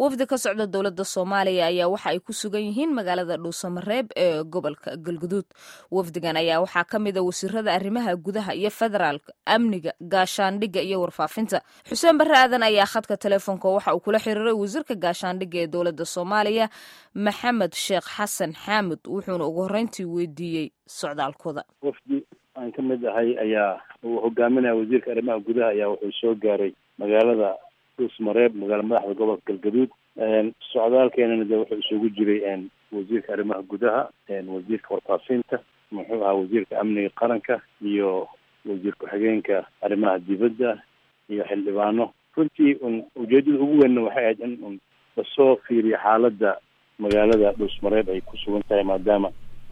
wafdi ka socda dowladda soomaaliya ayaa waxa ay ku sugan yihiin magaalada dhuusamareeb ee gobolka galguduud wafdigan ayaa waxaa ka mid a wasiirada arrimaha gudaha iyo federaalka amniga gaashaandhigga iyo warfaafinta xuseen barre aadan ayaa khadka telefoonka waxa uu kula xiriiray wasiirka gaashaandhigga ee dowladda soomaaliya maxamed sheekh xasan xaamud wuxuuna ugu horreyntii weydiiyey socdaalkooda wafdi aan ka mid ahay ayaa uu hogaaminaya wasiirka arrimaha gudaha ayaa wuxuu soo gaaray magaalada dhuusmareeb magaala madaxda gobolka galgaduud socdaalkeenana de wuxuu isugu jiray wasiirka arrimaha gudaha wasiirka warfaafinta muxuu ahaa wasiirka amniga qaranka iyo wasiir ku-xigeenka arrimaha dibadda iyo xildhibaano runtii un ujeedada ugu weynna waxay ahayd in un lasoo fiiriyo xaaladda magaalada dhuusmareeb ay ku sugan tahay maadaama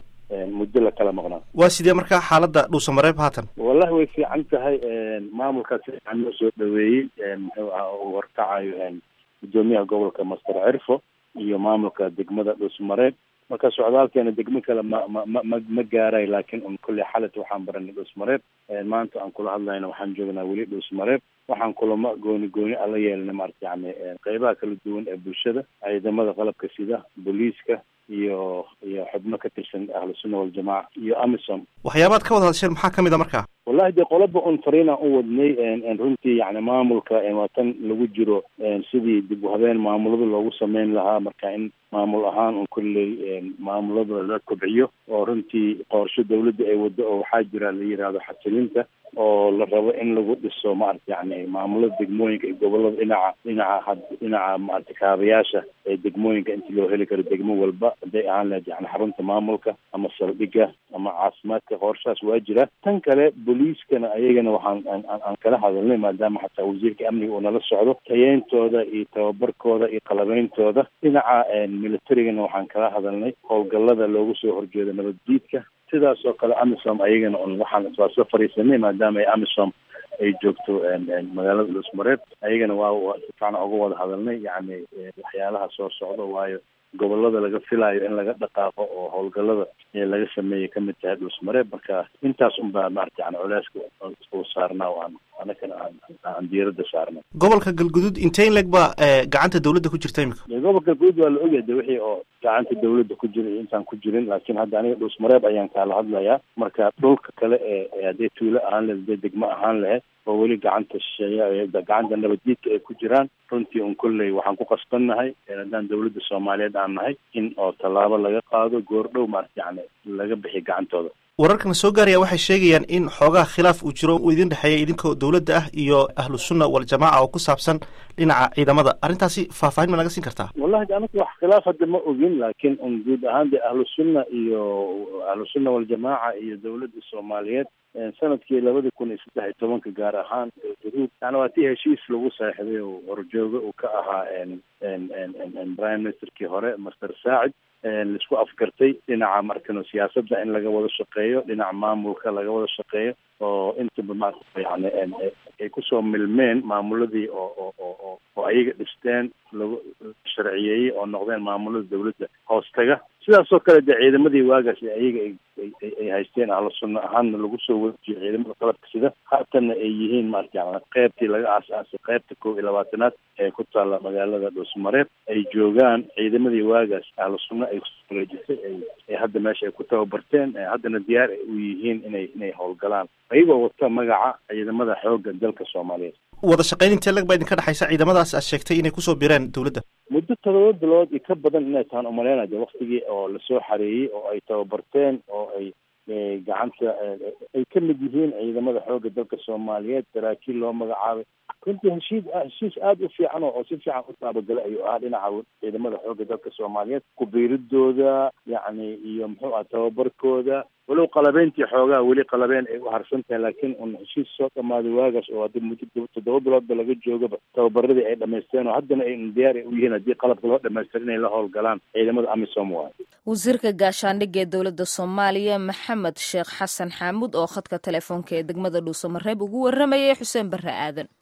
muddo la kala maqnaa waa sidee markaa xaaladda dhuusamareeb haatan wallahi way fiican tahay maamulkaas si fiican loo soo dhaweeyey muxuu aha uu horkacayo guddoomiyaha gobolka master cirfo iyo maamulka degmada dhuusmareeb marka socdaalkeena degmo kale ma ma ma ma ma gaaray laakiin un kolley xalat waxaan baranay dhuusmareeb maanta aan kula hadlayna waxaan joognaa weli dhuusmareeb waxaan kulamo gooni gooni ala yeelnay maarata yani qeybaha kala duwan ee bulshada ciidamada qalabka sida booliiska iyo iyo xubno ka tirsan ahlu sunna waljamaaca iyo amisom waxyaabaad ka wada hadasheen maxaa kamid a markaa wallahi dee qolaba un fariinaan u wadnay runtii yani maamulka waa tan lagu jiro sidii dib u habeen maamulada loogu sameyn lahaa marka in maamul ahaan un kolley maamulada la kobciyo oo runtii qorsho dawladda ay waddo oo waxaa jira la yidhaahdo xasilinta oo la rabo in lagu dhiso maarata yani maamulada degmooyinka iyo gobolada dhinaca dhinaca dhinaca maarata kaabayaasha ee degmooyinka intii loo heli karo degmo walba hadday ahaan lahayd yani xarunta maamulka ama saldhigga ama caafimaadka qorshahaas waa jira tan kale booliiskana ayagana waxaan aan kala hadalnay maadaama xataa wasiirka amniga uu nala socdo tayeyntooda iyo tababarkooda iyo qalabeyntooda dhinaca militarigana waxaan kala hadalnay howlgallada loogu soo horjeedo nabaddiidka sidaas oo kale amisom ayagana un waxaan iswaa soo fariisanay maadaama ay amisom ay joogto magaalada dhuusmareeb ayagana waa si fiican uga wada hadalnay yacni waxyaalaha soo socdo waayo gobolada laga filaayo in laga dhaqaaqo oo howlgallada ee laga sameeyay kamid tahay dhuusmareeb marka intaas un baa maarata yani culeyska uu saarnaa o aan anagana aan aan diiradda saarnay gobolka galguduud intee in leg baa gacanta dawladda ku jirta imika gobolka galguduud waa la ogyahay de wixii oo gacanta dawladda ku jira iyo intaan ku jirin laakiin hadda aniga dhuusmareeb ayaan kaala hadlayaa marka dhulka kale ee hadday tuulo ahaan laheyd hadday degmo ahaan laheyd oo weli gacanta shisheeya gacanta nabaddiidka ay ku jiraan runtii un kolley waxaan ku qasbannahay haddaan dawladda soomaaliyeed aan nahay in oo tallaabo laga qaado goordhow maarata yani laga bixi gacantooda wararkan soo gaaraya waxay sheegayaan in xoogaha khilaaf uu jiro uu idin dhexeeya idinkoo dawladda ah iyo ahlu sunna waljamaaca oo ku saabsan dhinaca ciidamada arrintaasi faahfaahin ma naga siin kartaa wallahi anaga wax khilaaf hadda ma ogin laakiin un guud ahaan de ahlu sunna iyo ahlu sunna waljamaaca iyo dawladda soomaaliyeed sanadkii labada kun iyo saddex iyo tobanka gaar ahaan galgaduud yani waa tii heshiis lagu seexday oo horjooga uu ka ahaa prime ministerkii hore master saacid laisku afgartay dhinaca markano siyaasadda in laga wada shaqeeyo dhinaca maamulka laga wada shaqeeyo oo intaba maarata yani ay kusoo milmeen maamuladii oo oo oo oo ayaga dhisteen lagu sharciyeeyey oo noqdeen maamulada dawladda hoostaga sidaas oo kale dee ciidamadii waagaas ayaga ay haysteen ahlu sunna ahaanna lagu soo wejiyay ciidamada qalabka sida haatanna ay yihiin maarata yani qeybtii laga aas-aasay qeybta kow iyo labaatanaad ee ku taalla magaalada dhuusmareeb ay joogaan ciidamadii waagaas ahlu sunna ay kureejisay ay hadda meesha ay ku tababarteen haddana diyaar ay u yihiin inay inay howlgalaan ayagoo wata magaca ciidamada xoogga dalka soomaaliyeed wada shaqayn intee lag baa idinka dhexaysa ciidamadaas aad sheegtay inay kusoo bireen dawladda muddo todoba bilood iyo ka badan inay tahan umaleynaya de waktigii oo lasoo xareeyey oo ay tababarteen oo ay gacanta ay ka mid yihiin ciidamada xoogga dalka soomaaliyeed saraakiil loo magacaabay runtii heshiis heshiis aada u fiican oo si fiican u taabagalay ayuu ahaa dhinaca ciidamada xoogga dalka soomaaliyeed kubiiridooda yacni iyo muxuu aha tababarkooda walow qalabeyntii xoogaha weli qalabeen ay u harsan tahay laakiin un heshiis soo dhamaaday waagaas oo hadda muddo toddoba biloodba laga joogaba tababaradii ay dhamaysteen oo haddana ay diyaar ay u yihiin haddii qalabka loo dhamaystir inay la howlgalaan ciidamada amisom waayo wasiirka gaashaandhigga ee dowladda soomaaliya maxamed sheekh xasan xaamuud oo khadka telefoonka ee degmada dhuusamareeb ugu waramayay xuseen barre aadan